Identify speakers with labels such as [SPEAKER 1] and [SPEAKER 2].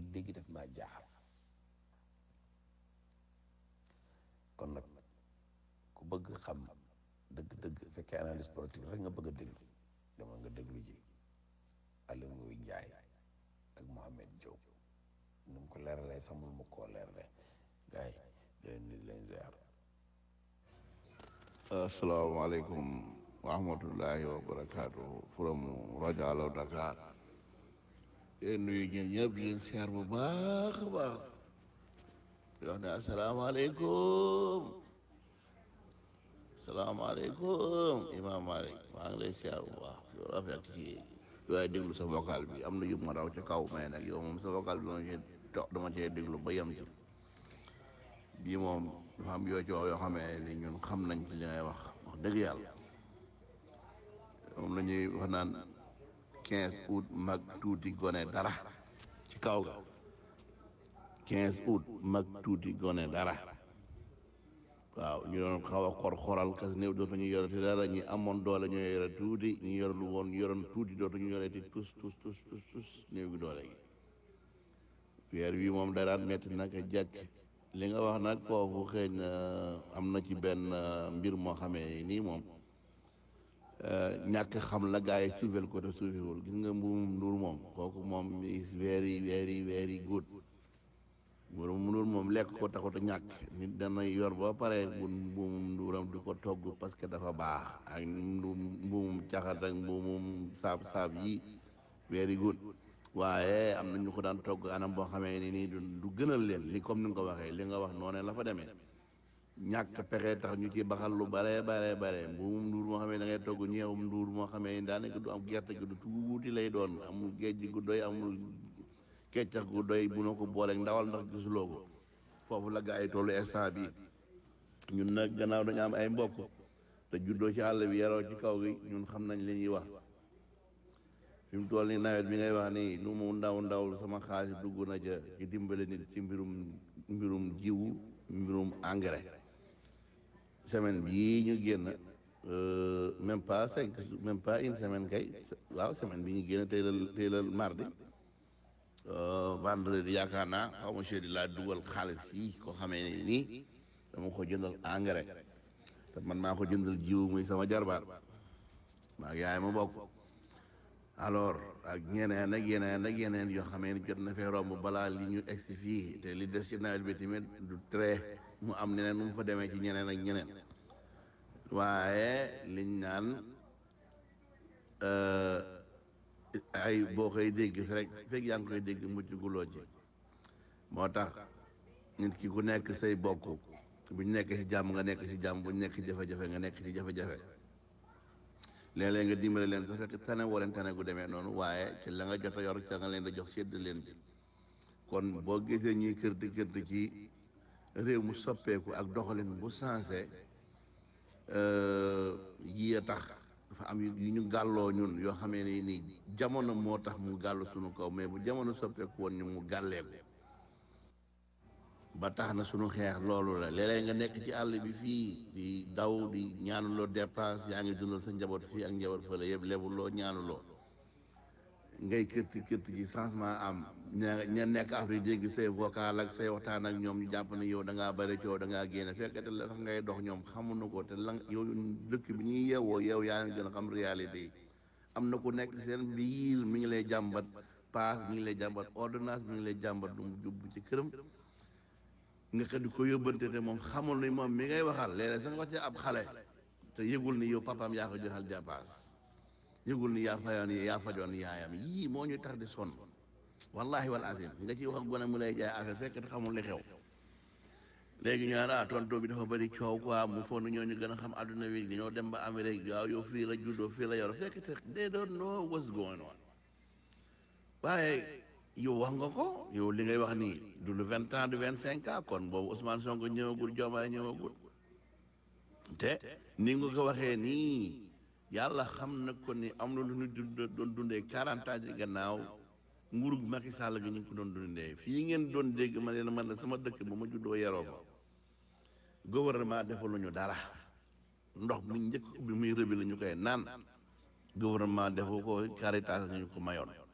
[SPEAKER 1] léegi def maa jaaxal kon nag ku bëgg xam dëgg-dëgg fekkee analyse politique rek nga bëgg a déglu dama nga déglu ji Aliou Ngoy Njaay ak Mohamed Diop nu mu ko leeralee sax mu koo leeralee gars yi di leen nuyu di leen ziar
[SPEAKER 2] asalaamaaleykum wa rahmatullahi wa barakaatu from rajo Allo Dakar yéen nuyu ñeen ñëpp di leen siyaar bu baax a baax di wax ne asalaamaaleykum asalaamaaleykum Imam Malik maa ngi lay siyaar bu baax yow rafet ci waaye déglu sa vocal bi am na yu ma raw ca kaw mais nag yow moom sa vocal bi dama cee to- dama cee déglu ba yem ci bii moom dafa am yoo ci wax yoo xamee ni ñun xam nañ ci li ngay wax wax dëgg yàlla moom la ñuy wax naan quinze août mag tuuti gone dara ci kaw ga quinze août mag tuuti gone dara waaw ñu doon xaw a xor xoral kas néew dootuñu yorati dara ñi amoon doole ñoo yore tuuti ñu yor lu woon yoroon tuuti dootuñu yorati tus tus tus tus tus néew gi doole gi weer wi moom daraan metti naka jàkk li nga wax nag foofu xëy na am na ci benn mbir moo xamee nii moom ñàkk xam la gars yi suufeel ko te suufewul gis nga mbuum nduur moom kooku moom is very very very good mbuum nduur moom lekk ko taxut a ñàkk nit dana yor ba pare bu mbuumum nduuram di ko togg parce que dafa baax ak mbuumum caxat ak mbuumum saab saab yi very good waaye am na ñu ko daan togg anam boo xamee ni nii du du gënal leen li comme ni nga ko waxee li nga wax noonu la fa demee ñàkk pexe tax ñu ci baxal lu bare bare bare mbuumum nduur moo xamee da ngay togg ñeewum nduur moo xamee ni daanaka du am gerte gi du tuuti lay doon amul géej gu doy amul keccax gu doy bu na ko booleeg ndawal ndax gisuloo ko foofu la gaa yi tollu instant bi ñun nag gannaaw dañu am ay mbokk te juddoo ci àll bi yaroo ci kaw gi ñun xam nañ li ñuy wax fi mu toll nii nawet bi ngay wax nii lu mu ndaw ndaw sama xaalis dugg na ca ci dimbale nit ci mbirum mbirum jiwu mbirum engrais semaine bii ñu génn même pas cinq même pas une semaine kay waaw semaine bi ñu génn tey la tey la mardi vendredi yaakaar naa xaw ma di laa dugal xaalis fii ko xamee ne nii dama ko jëndal engrais te man maa ko jëndal jiwu muy sama jarbaat maa ngi yaay ma bokk alors ak ñeneen ak yeneen ak yeneen yoo xamee ni jot na fee romb balaa li ñu egsi fii te li des ci nawet bi tamit du très mu am neneen nu mu fa demee ci ñeneen ak ñeneen waaye liñ naan ay boo koy dégg rek fekk yaa ngi koy dégg mucc guloo ci moo tax nit ki ku nekk say bokk buñ nekk ci jàmm nga nekk ci jàmm buñ nekk ci jafe-jafe nga nekk ci jafe-jafe léeg-léeg nga dimbale leen sa fekk tane woo leen tane gu demee noonu waaye ci la nga jot a yor ca nga leen da jox sedd leen ci kon boo gisee ñuy kërti kërti ci réew mu soppeeku ak doxalin bu sensé yii a tax dafa am yu ñu gàlloo ñun yoo xamee ni nii jamono moo tax mu gàllu suñu kaw mais bu jamono soppeeku woon ñu mu gàlleeku ba tax na suñu xeex loolu la léeg-léeg nga nekk ci àll bi fii di daw di ñaanuloo dépense yaa ngi dundal sa njaboot fii ak njaboot fële yëpp lebuloo ñaanuloo ngay kërti kërti ci changement am ña ña nekk Afrique dégg say vocal ak say waxtaan ak ñoom ñu jàpp ne yow da ngaa bëri coow da ngaa génne fekkete la tax ngay dox ñoom xamuñu ko te la yow dëkk bi ñuy yeewoo yow yaa ngi gën a xam réalité yi am na ku nekk seen biir mi ngi lay jàmbat paas mi ngi lay jàmbat ordonnance mi ngi lay jàmbat du mu jubbu ci këram nga ko di ko yóbbante te moom xamul ni moom mi ngay waxal léeg-léeg sax nga wax ci ab xale te yëgul ni yow papaam yaa ko joxal dépasse yëgul ni yaa fayoon yaa fajoon yaayam yii moo ñu tax di sonn wallahi wal azim nga ci wax ak gone mu lay jaay affaire fekk te xamul li xew léegi ñu naan ah tonto bi dafa bëri coow quoi mu foog na ñooñu gën a xam adduna bi dañoo dem ba Amérique waaw yow fii la juddoo fii la yor fekk te they don't know what's going on waaye yow wax nga ko yow li ngay wax nii du le vingt ans du vingt cinq ans kon boobu Ousmane Sonko ñëwagul Diomaye ñëwagul te ni nga ko waxee nii yàlla xam na ko ni am na lu ñu dund doon dundee quarante ans ci gannaaw nguurug Macky Sall gi ñu ngi ko doon dundee fii ngeen doon dégg ma ne la man sama dëkk ba ma juddoo yaroo fa gouvernement defaluñu dara ndox mu njëkk bi muy rëbi la ñu koy naan gouvernement defu ko Caritas ñu ko mayoon